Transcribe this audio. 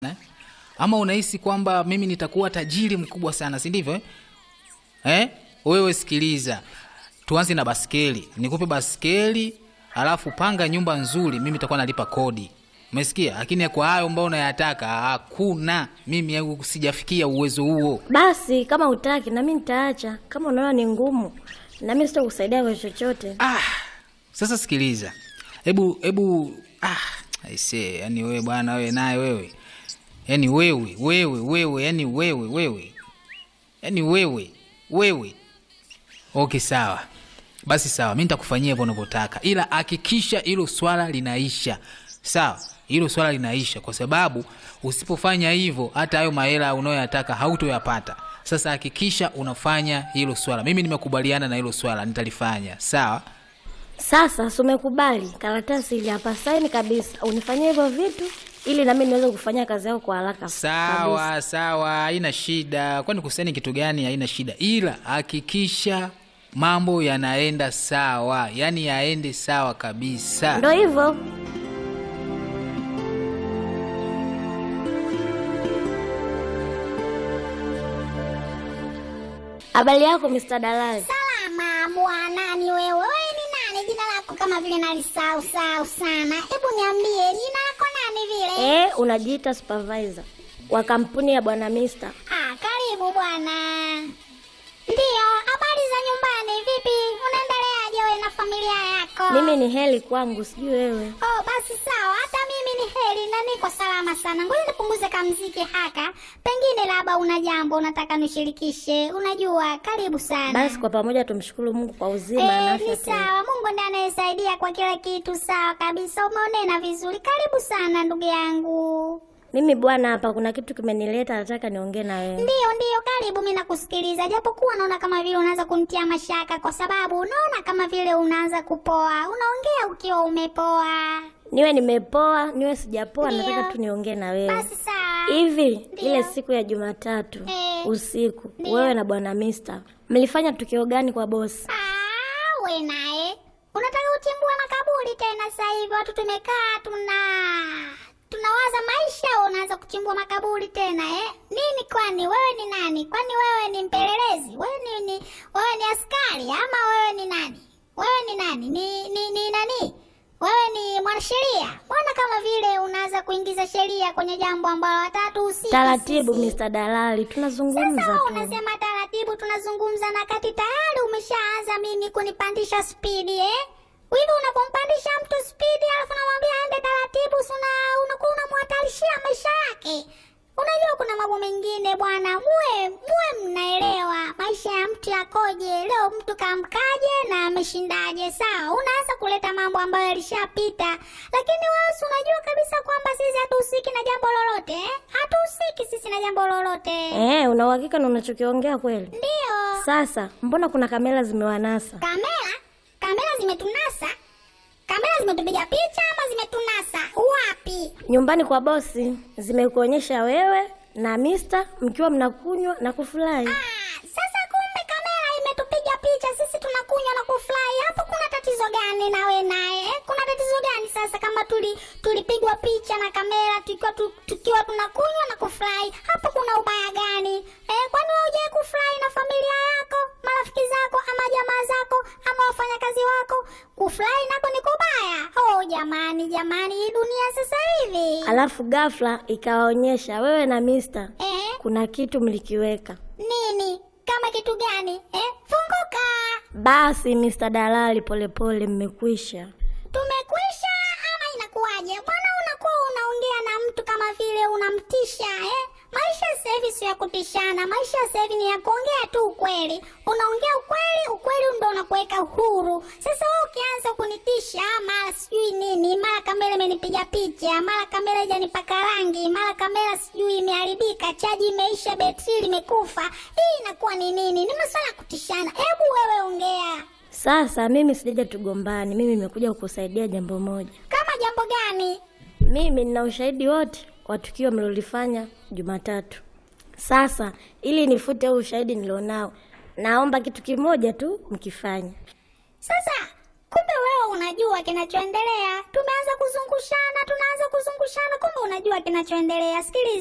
eh? ama unahisi kwamba mimi nitakuwa tajiri mkubwa sana si ndivyo eh? Eh? wewe sikiliza tuanze na baskeli nikupe baskeli alafu panga nyumba nzuri mimi nitakuwa nalipa kodi umesikia lakini kwa hayo ambao unayataka hakuna mimi yangu sijafikia uwezo huo Basi kama utaki nami nitaacha. Kama unaona ni ngumu, nami sitakusaidia kwa chochote. ah, sasa sikiliza hebu hebu ah, aisee yani wewe bwana wewe naye wewe yani wewe wewe wewe yani wewe wewe yani wewe wewe okay sawa basi sawa mi nitakufanyia hivyo unavyotaka ila hakikisha hilo swala linaisha sawa hilo swala linaisha kwa sababu usipofanya hivyo hata hayo mahela unayoyataka hautoyapata sasa hakikisha unafanya hilo swala mimi nimekubaliana na hilo swala nitalifanya sawa Sasa si umekubali karatasi ili hapa, saini kabisa, unifanyie hivyo vitu ili nami niweze kufanya kazi yako kwa haraka kabisa. sawa sawa haina shida kwani kusaini kitu gani haina shida ila hakikisha mambo yanaenda sawa yaani yaende sawa kabisa Ndo hivyo. Habari yako Mr. Dalali? Salama bwana, ni wewe. Wewe ni nani? Jina lako kama vile nalisahau sahau sana. Hebu niambie jina lako nani vile? Eh, unajiita supervisor wa kampuni ya bwana Mister. Ah, karibu bwana. Ndiyo, habari za nyumbani vipi? Unaendeleaje wewe na familia yako? Mimi ni heli kwangu, sijui wewe. Oh, basi sawa. Hata mimi ni heri na niko salama sana. Ngoja nipunguze kamziki haka. Pengine labda una jambo unataka nishirikishe. Unajua, karibu sana. Basi kwa pamoja tumshukuru Mungu kwa uzima na Eh, afya ni tena. sawa. Mungu ndiye anayesaidia kwa kila kitu. Sawa kabisa, umeonena vizuri. Karibu sana ndugu yangu. Mimi bwana, hapa kuna kitu kimenileta, nataka niongee na wewe. Ndiyo, ndiyo, karibu. Mimi nakusikiliza, japokuwa naona kama vile unaanza kunitia mashaka, kwa sababu unaona kama vile unaanza kupoa. Unaongea ukiwa umepoa. Niwe nimepoa, niwe sijapoa, Ndio. nataka tu niongee na wewe. Basi sawa. Hivi Ndio. ile siku ya Jumatatu Eh. usiku, Ndio. wewe na bwana Mister mlifanya tukio gani kwa bosi? Ah, we naye unataka uchimbue makaburi tena? Sasa hivi watu tumekaa tuna tunawaza maisha, wewe unaanza kuchimbua makaburi tena eh? Nini kwani wewe ni nani? Kwani wewe ni mpelelezi? Wewe ni, ni wewe ni askari ama wewe ni nani? Wewe ni nani? Ni ni, ni nani? Wewe ni mwanasheria? Mbona kama vile unaanza kuingiza sheria kwenye jambo ambalo hatatuhusika Taratibu sisi? Mr. Dalali, Sasa tunazungumza wewe tu. unasema taratibu, tunazungumza na kati tayari umeshaanza mimi kunipandisha spidi eh? Hivi unapompandisha mtu spidi alafu namwambia aende taratibu, si una unakuwa unamhatarishia maisha yake. Unajua kuna mambo mengine bwana, muwe muwe mnaelewa maisha ya mtu yakoje. Leo mtu kamkaje na ameshindaje? Sawa, unaanza kuleta mambo ambayo yalishapita, lakini wewe si unajua kabisa kwamba sisi hatuhusiki na jambo lolote eh? Hatuhusiki sisi na jambo lolote. Eh, una uhakika na unachokiongea kweli? Ndio. Sasa mbona kuna kamera zimewanasa? Kamera? Kamera zimetunasa? Kamera zimetupiga picha ama zimetunasa? Wapi? Nyumbani kwa bosi zimekuonyesha wewe na Mister mkiwa mnakunywa na kufurahi. Ah, sasa kumbe kamera imetupiga picha sisi tunakunywa na kufurahi. Hapo kuna tatizo gani nawe naye? eh? Kuna tatizo gani sasa kama tuli tulipigwa picha na kamera tukiwa tu, tukiwa tunakunywa na kufurahi? Hapo kuna ubaya gani? Eh, kwani wewe hujawahi kufurahi na familia yako, marafiki zako ama jamaa zako ama wafanyakazi wako? Kufurahi nako ni kubaya. Oh, jamani jamani, hii dunia sasa hivi. Alafu ghafla ikawaonyesha wewe na Mister Eh, kuna kitu mlikiweka. nini? Kama kitu gani? Eh, funguka. Basi Mr. Dalali, polepole mmekwisha. Tumekwisha ama inakuwaje? Mbona unakuwa unaongea na mtu kama vile unamtisha eh? Maisha sasa hivi sio ya kutishana, maisha sasa hivi ni ya kuongea tu ukweli. Unaongea ukweli, ukweli ndio unakuweka huru. Sasa wewe ukianza kunitisha mara sijui nini, mara kamera imenipiga picha, mara kamera haijanipaka rangi, mara kamera sijui imeharibika, chaji imeisha, betri limekufa, hii inakuwa ni nini? Ni masuala ya kutishana. Hebu wewe ongea Sasa mimi sijaja tugombani, mimi nimekuja kukusaidia jambo moja. kama jambo gani? Mimi nina ushahidi wote wa tukio mlilolifanya Jumatatu. Sasa ili nifute huu ushahidi nilionao, naomba kitu kimoja tu mkifanya. Sasa kumbe wewe una unajua kinachoendelea. Tumeanza kuzungushana, tunaanza kuzungushana, kumbe unajua kinachoendelea. Sikiliza.